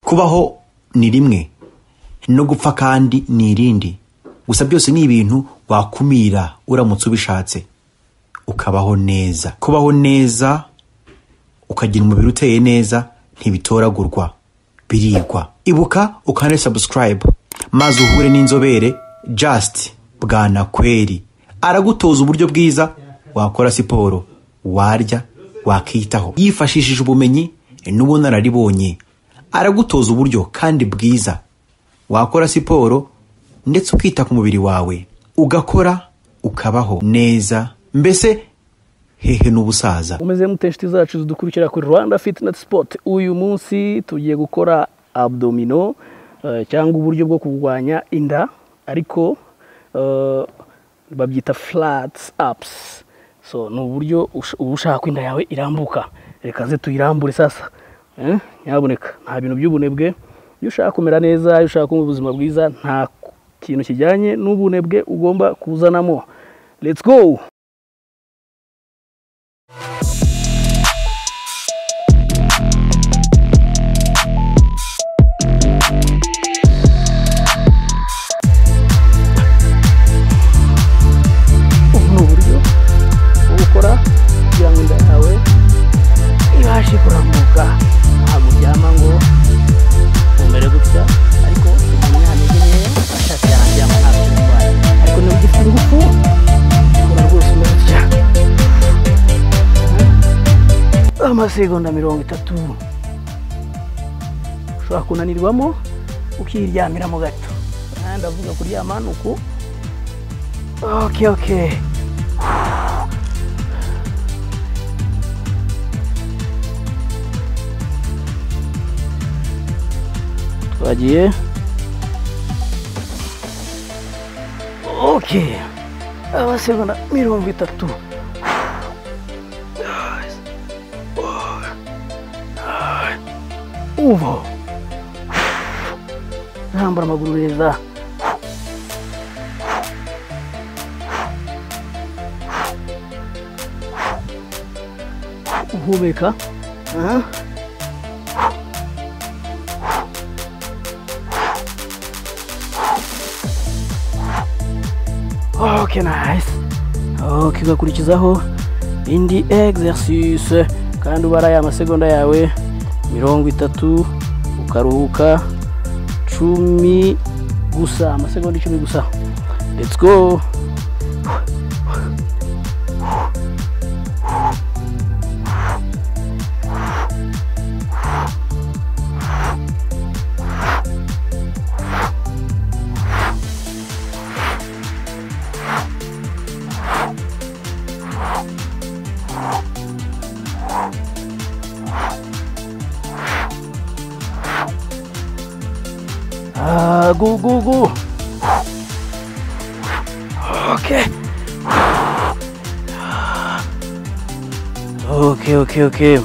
kubaho ni rimwe no gupfa kandi ni irindi gusa byose ni ibintu wakumira uramutse ubishatse ukabaho neza kubaho neza ukagira umubiri uteye neza ntibitoragurwa birigwa ibuka ukande subscribe maze uhure n'inzobere just bwanakweri aragutoza uburyo bwiza wakora siporo warya wakiyitaho yifashishije ubumenyi n'ubunararibonye aragutoza uburyo kandi bwiza wakora siporo ndetse ukita ku mubiri wawe ugakora ukabaho neza mbese hehe n'ubusaza umeze mute inshuti zacu zidukurikira kuri rwanda fitineti sipoti uyu munsi tugiye gukora abdomino eh, cyangwa uburyo bwo kurwanya inda ariko eh, babyita flat apusi so ni uburyo ush- uba ushaka ko inda yawe irambuka reka ze tuyirambure sasa Eh, nyaboneka nta bintu by'ubunebwe iyo ushaka kumera neza iyo ushaka kuba ubuzima bwiza nta kintu kijyanye n'ubunebwe ugomba kuzanamo let's go ubu ni uburyo bwo gukora kugira ngo inda yawe ibashe kurambuka ntabwo uryama ngo umere gutya ariko umuntu yameze neza ashaka yaryama ntabwo urwaye ariko niba ugifite ingufu ukora rwose umeze gutya amasegonda mirongo itatu ushobora kunanirwamo ukiryyamiramo gato Ah, ndavuga kuryama ni uku Okay, okay. Twagiye. Okay. Amasegonda mirongo itatu. Uva. Rambura amaguru neza. uhumeka Aha. okay nice okay ugakurikizaho indi exercise kandi ubaraye amasegonda yawe mirongo itatu ukaruhuka cumi gusa amasegonda icumi gusa let's go Ah, go, go, go. Okay. Okay, okay, okay.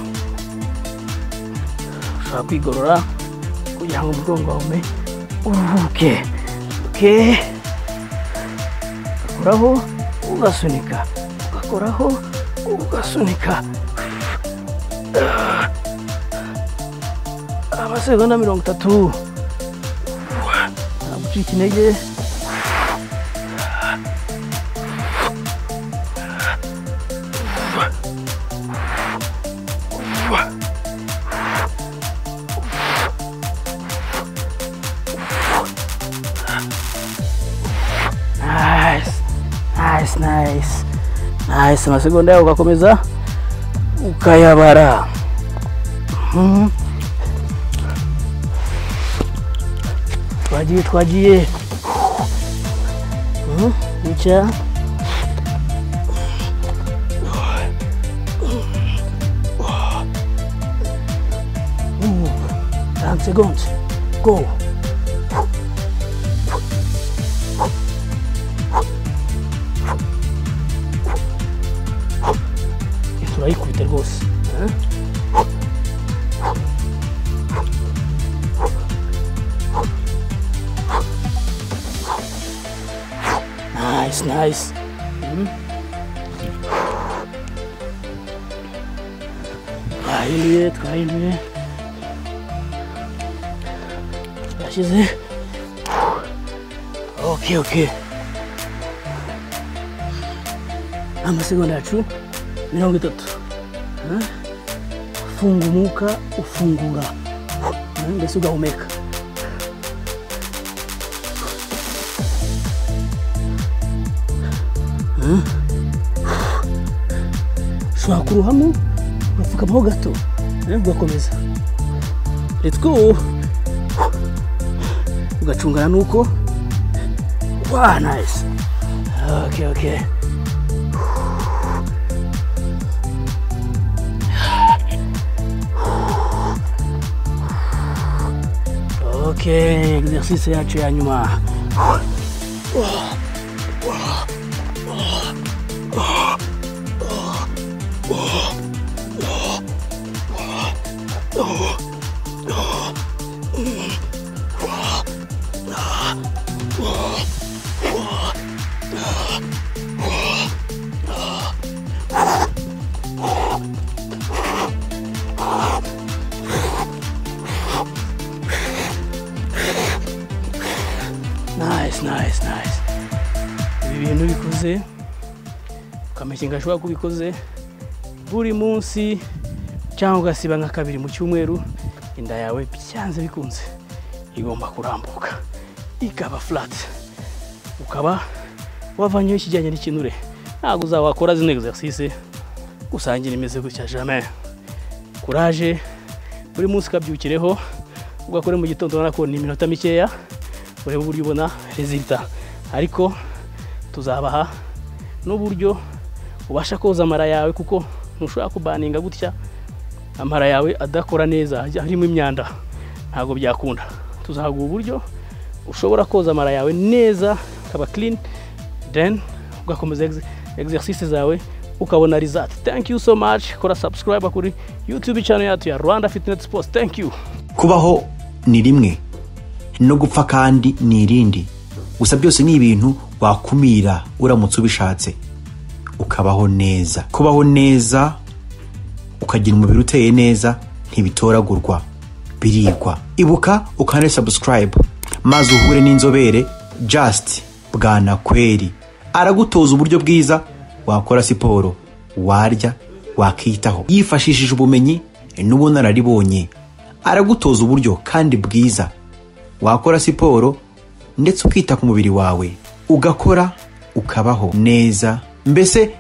Ushobora kwigorora kugira ngo umugongo wawe uruhuke. Okay. Ugakoraho, ugasunika. Ugakoraho, ugasunika. Ah. Amasegonda mirongo itatu. ntabwo ucika intege Nice, nice, nice. Nice, amasegonda yawe ugakomeza ukayabara Mhm. twagiye twagiye Hmm, wicara Ten seconds. Go. turayikubita rwose Eh? Nice, nice. Twahinduye, twahinduye. yashize oke oke amasegonda yacu mirongo itatu Eh? funga umwuka ufungura Eh, mbese ugahumeka Eh? ushobora kuruhamo ugapfukamaho gato eh, ugakomeza let's go ugacungana nuko wa nice okay okay okay exercice yacu ya nyuma nice nice nice ibi bintu bikoze ukamenya gashobora kuba ubikoze buri munsi cyangwa ugasiba nka kabiri mu cyumweru inda yawe byanze bikunze igomba kurambuka ikaba flat ukaba wavanyeho ikijyanye n'ikinure ntabwo uzawakora zino exercice gusangira imeze gutya jamais kuraje buri munsi ukabyukireho ugakore mu gitondo ubona ko ni iminota mikeya urebe uburyo ubona rezilita ariko tuzabaha n'uburyo ubasha koza amara yawe kuko ntushobora kubaninga gutya amara yawe adakora neza ajya harimo imyanda ntabwo byakunda tuzahaguha uburyo ushobora koza amara yawe neza akaba clean then ugakomeza exe- exercice zawe ukabona result thank you so much kora subscribe kuri youtube channel yacu ya rwanda fitness sports thank you kubaho ni rimwe no gupfa kandi ni irindi gusa byose ni ibintu wakumira uramutse ubishatse ukabaho neza kubaho neza ukagira umubiri uteye neza ntibitoragurwa birigwa ibuka ukande subscribe maze uhure n'inzobere just bwanakweri aragutoza uburyo bwiza wakora siporo warya wakiyitaho yifashishije ubumenyi n'ubunararibonye aragutoza uburyo kandi bwiza wakora siporo ndetse ukita ku mubiri wawe ugakora ukabaho neza mbese